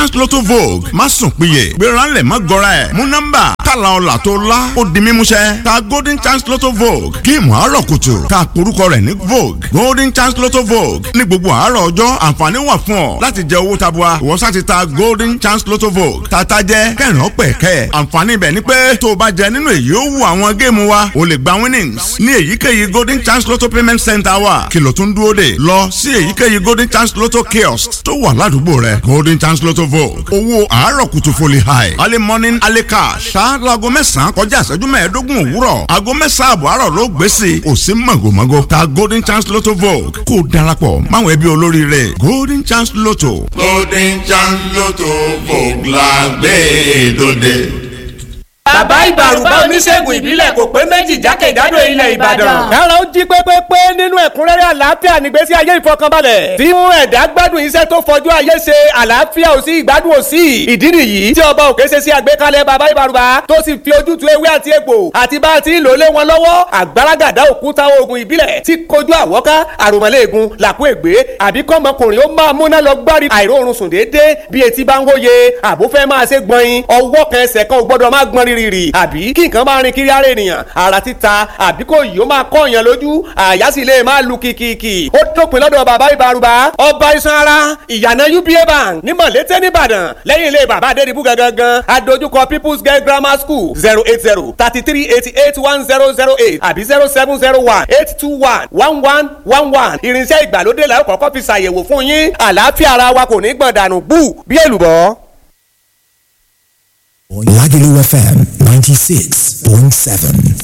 chance lotto vogue má sùn péye gbéranlẹ̀ má gọra ẹ̀ mú nọ́mbà tààlà ọ̀là tó lá ó di mímúṣẹ ta golden chance lotto vogue géèmù àárọ̀ kùtù ta porúkọ rẹ̀ ní vogue golden chance lotto vogue ní gbogbo àárọ̀ ọjọ́ àǹfààní wà fún ọ láti jẹ owó tabua ìwọ sá ti ta golden chance lotto vogue tata jẹ kẹrin ọpẹ kẹ àǹfààní ibẹ̀ ni pé tó o bá jẹ nínú èyí ó wù àwọn géèmù wa o lè gba winnings ní èyíkéyìí golden chance lotto payment center wa kìlọ̀ tó ń dúró dè lọ sí èyíkéyìí golden chance lotto kiosk tó wà ládùúgbò rẹ golden chance lotto vogue owó àárọ̀ kùtù foli high early morning early cash ṣá laago mẹ́sàn-án kọjá ìṣẹ́jú mẹ́ẹ̀ẹ́dógún òwúrọ̀ aago mẹ́sàn-án àbọ̀ àárọ̀ ló gbé sí i kò sí mọ̀gòmọ́gò ta golden chance lotto vogue kó o darapọ̀ máwọn ẹbí olóríire golden chance lotto. golden chance lotto vogue la gbé dòde. bàbá ìbàrùbá oníṣègùn ìbílẹ̀ kò pé méjì jákèjádò ilẹ̀ ìbàdàn. kára ó jí pépépé nínú ẹ̀kúnrẹ́rẹ́ àlàáfíà nígbésí ayé ìfọkànbalẹ̀. tí mú ẹ̀dá gbádùn iṣẹ́ tó fojú ayé ṣe àlàáfíà ò sí ìgbádùn ò sí. ìdí nìyí tí ọba òkè ṣe sí àgbékalẹ̀ bàbá ìbàrùbá tó sì fi ojútùú ewé àti egbò àti bá a ti ń lò lé wọn lọ́wọ́ àgbàràgàdá òkúta oògùn ìbílẹ̀ tí kojú àwọ́ká àròmọ́lẹ́ẹ̀gùn làkú ègbé àbí kọ́mọkùnrin ó máa múná lọ gbárí àìróorun sùn déédéé bí etí bá ń wóye àbúfẹ́ máa ṣe gbọ̀nyin ọwọ́ kan ẹsẹ̀ kan ò gbọ́dọ̀ máa gbọ́n rírì àbí kí nǹkan máa rin kiri ara ènìyàn ara títa àbí kò yìí ó máa kọ́ èèyàn lójú àyà sì lè máa lu kìkìkì ó dópin lọ́dọ̀ bàbá ìbárùbá ọba iṣan ara ìyànà uba bank ní mọ̀lété nìbàdàn lẹ́yìn ilé bàbá adédìbú gangan adójúkọ people's girl grammar school zero eight zero thirty three eighty eight one zero zero eight àbí zero seven zero one eight two one one one one one irinṣẹ́ ìgbàlódé la ó kọ́kọ́ fi ṣàyẹ̀wò fún yín àlàáfíà ara wa kò ní gbọ̀n dànù bú bí èlùbọ́. Lagelu FM 96.7.